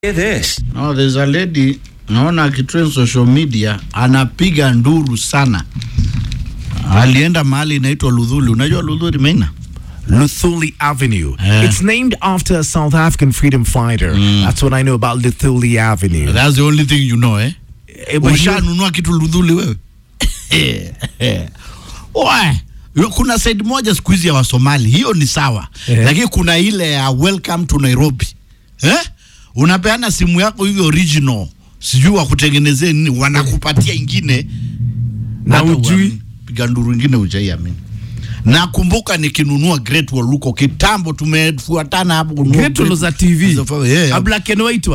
Hear this. No, there's a lady naona akitrend social media anapiga nduru sana. Alienda mahali inaitwa Ludhuli. Unajua Ludhuli Maina? Luthuli Avenue. Yeah. It's named after a South African freedom fighter. That's what I know about Luthuli Avenue. That's the only thing you know, eh? Eh, but you- Ushanunua kitu Ludhuli wewe? Oe, yo- kuna side moja siku hizi ya Wasomali, hiyo ni sawa. Eh. Lakini kuna ile ya welcome to Nairobi. Eh? Unapeana simu yako hivi original. Sijui wakutengenezee nini, wanakupatia ingine Na Hata ujui. uamini. piga nduru ingine ujaiamini. Nakumbuka nikinunua Great Wall huko kitambo, tumefuatana hapo kununua Great Wall za TV. Yeah, A black and white one.